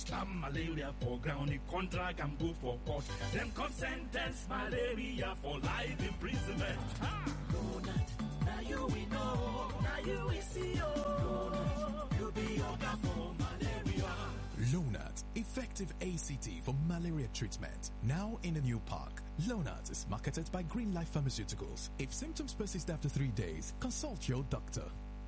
slam malaria for ground, the contract can go for court. Them can sentence malaria for life imprisonment. Ah. Donut, now you we know, now you we see, oh. You be your for malaria. Lonat, effective ACT for malaria treatment. Now in a new park. Lonat is marketed by Green Life Pharmaceuticals. If symptoms persist after three days, consult your doctor.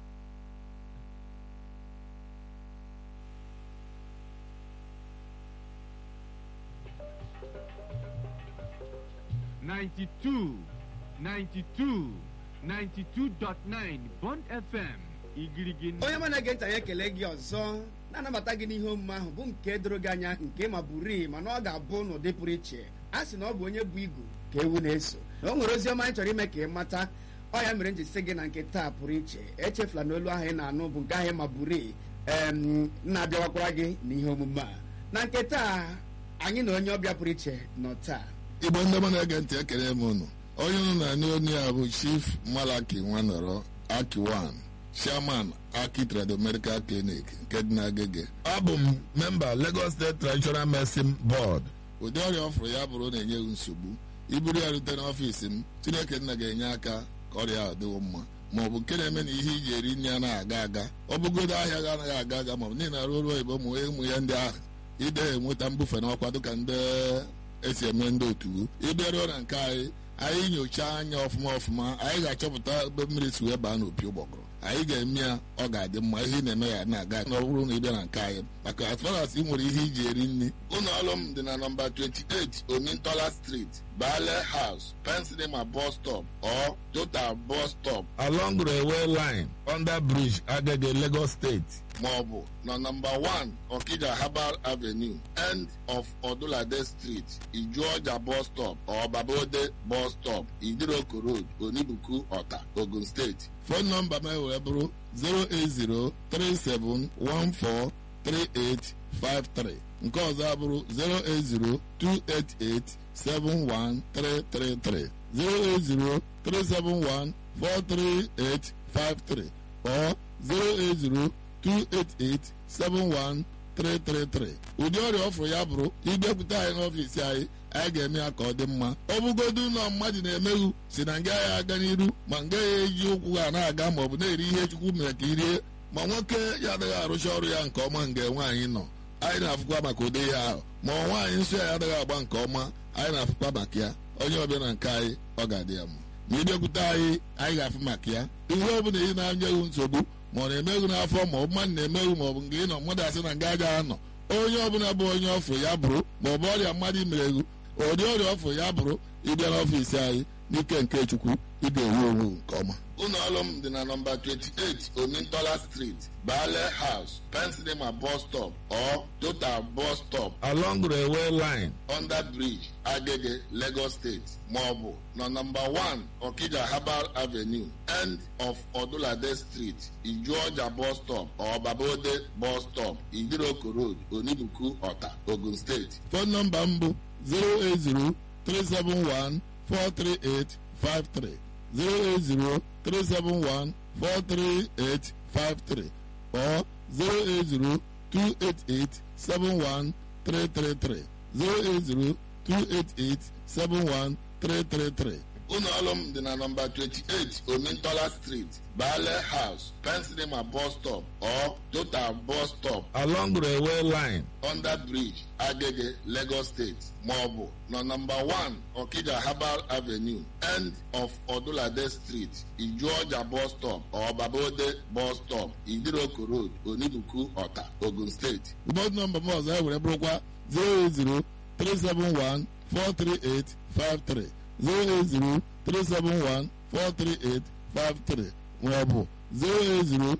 Ninety-two, ninety-two, ninety-two dot nine Bond FM igirigi onye ma na-ege ntị anyị ekele gị ọzọ na-anabata gị n'ihe omume ahụ bụ nke doro gị anya nke ma bụrii mana ọ ga-abụ n'ụdị pụrụ iche a sị na ọ bụ onye bụ igu ka ewu na-eso na o nwere ozi ọma anyị chọrọ ime ka ị mata ọ ya mere m ji sị gị na nke taa pụrụ iche echefula na olu ahụ ị na-anụ bụ nke ahụ ma bụrii em na-abịawakwara gị n'ihe omume a na nke taa anyị na onye ọbịa pụrụ iche nọ taa igbo ndị ọma na-ege ntị ekele m unu onye unu na-anị onye a bụ chief malaki nwanọrọ akiwan chairman aki trado medical clinic nke dị n'agege abụ m memba lagos state traditional medicine board ụdị ọrịa ọ fụrụ ya bụrụ na enyeghị nsogbu iburu ya rute n'ọfiisi m chineke nna ga-enye aka ka ọrịa ahụ dịwo mma ma ọ bụ nke na-eme na ihe iji eri nri anaghị aga aga ọ bụgodo ahịa ga anaghị aga aga ma ọ bụ niile arụ ọrụ oyibo ụmụ ụmụ ya ndị ahụ ide enweta mbufe n'ọkwa dịka ndị esi eme ndị otu ịbịaruo na nke anyị anyị nyochaa anya ọfụma ọfụma anyị ga-achọpụta ebe mmiri si wee baa n'opi ụgbọgụrụ anyị ga-eme ya ọ ga-adị mma ihe ị na-eme ya na-aga na ọ bụrụ na ị bịa na nke anyị maka as far as ị nwere ihe iji eri nri ụlọ ọrụ m dị na nọmba 28 omintola street bale house pensinema bus stop or total bus stop along railway line under bridge agege lagos state maọbụ na nọmba 1 okija herbal avenue end of odulade street ijuọja bus stop or babode bus stop idiroko road onibuku ọta ogun steeti fon nọmba m wee bụrụ 08037143853 nke ọzọ abụrụ 08028871333 08037143853 or 08028871333 ụdị ọrịa ọfụrụ ya bụrụ ịbịakwute anyị n'ọfiisi anyị anyị ga-eme ya ka ọ dị mma ọ bụgodu ụlọ mmadụ na-emeghu si na nga ya aga n'iru ma nga ya eji ụkwụ ha na-aga ma ọ bụ na-eri ihe chukwu mere ka irie ma nwoke ya adịghị arụcha ọrụ ya nke ọma nga nwaanyị nọ anyị na-afụkwa maka ụdị ya ahụ ma ọ nwaanyị nsọ ya adịghị agba nke ọma anyị na-afụkwa maka ya onye ọbịa na nke anyị ọ ga-adị ya mma ma ịbịakwute anyị anyị ga-afụ maka ya ihe ọ bụla ị na-anyeghị nsogbu ma ọ na-emeghu n'afọ ma ọ bụ mmadụ na-emeghu ma ọ bụ nke ị nọ mmadụ asị na nga agaghị anọ onye ọbụla bụ onye ọfụ ya bụrụ ma ọ bụ ọrịa mmadụ imereghu ụdị ọrịa ọfụ ya bụrụ ịbịa n'ọfiisi anyị n'ike nke chukwu ị ga-enwe onwe nke ọma ụlọ ọrụ m dị na nọmba 28 omintola street bale house pensinema bus stop or total bus stop along railway line under bridge agege lagos state maọbụ na nọmba 1 okija herbal avenue end of odulade street ijuọja bus stop or babode bus stop idiroko road onibuku ọta ogun steeti fon nọmba m bụ 080 371 43853 08037143853 or 08028871333 08028871333 ụlọ ọrụ m dị na nọmba 28 omintola street bale house pensinema bus stop or total bus stop along railway line under bridge agege lagos state maọbụ na nọmba 1 okija herbal avenue end of odulade street ijuọja bus stop or babode bus stop idiroko road onibuku ọta ogun steeti ụbọchị nọmba m ọzọ e were bụrụkwa 080 371 43853 08037143853 maọbụ 08028871333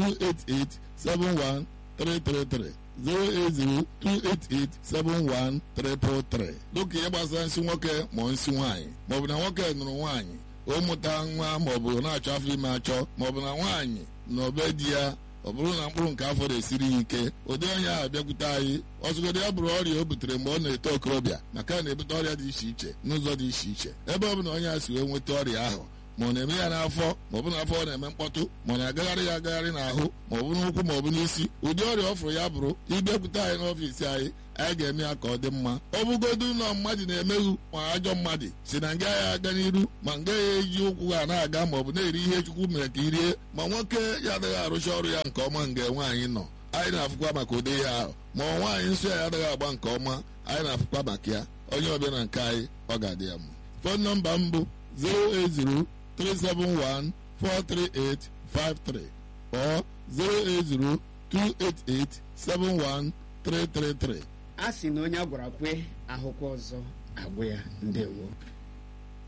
08028871333 dịka ihe gbasara nsị nwoke ma nsị nwaanyị maọbụ na nwoke nụrụ nwaanyị o mụta nwa maọbụ na-achọ afọ ime achọ maọbụ na nwaanyị na obe di ya ọ bụrụ na mkpụrụ nke afọ na-esiri ya ike ụdị onye ahụ bịakwute anyị ọzụgodị ya bụrụ ọrịa o butere mgbe ọ na-eto okorobịa maka na na-ebute ọrịa dị iche iche n'ụzọ dị iche iche ebe ọ bụla onye a si wee nweta ọrịa ahụ ma ọ na-eme ya n'afọ ma ọ bụ n'afọ ọ na-eme mkpọtụ ma ọ na-agagharị ya agagharị n'ahụ ma ọ bụ n'ụkwụ ma ọ bụ n'isi ụdị ọrịa ọ fụrụ ya bụrụ ịbịakwute anyị n'ọfiisi anyị anyị ga-eme ya ka ọ dị mma ọ bụgodu ụlọ mmadụ na-emeghu ma ajọ mmadụ si na nga ya aga n'iru ma nga ya eji ụkwụ ha na-aga ma ọ bụ na-eri ihe chukwu mere ka irie ma nwoke ya adịghị arụcha ọrụ ya nke ọma nga nwaanyị nọ anyị na-afụkwa maka ụdị ihe ahụ ma ọ nwaanyị nsọ ya adịghị agba nke ọma anyị na-afụkwa maka ya onye ọbịa na nke anyị ọ ga-adị ya mma fon nọmba m bụ 08037143853 or 08028871333 a sị na onye a gwara kwe ahụkwa ọzọ agwụ ya ndewo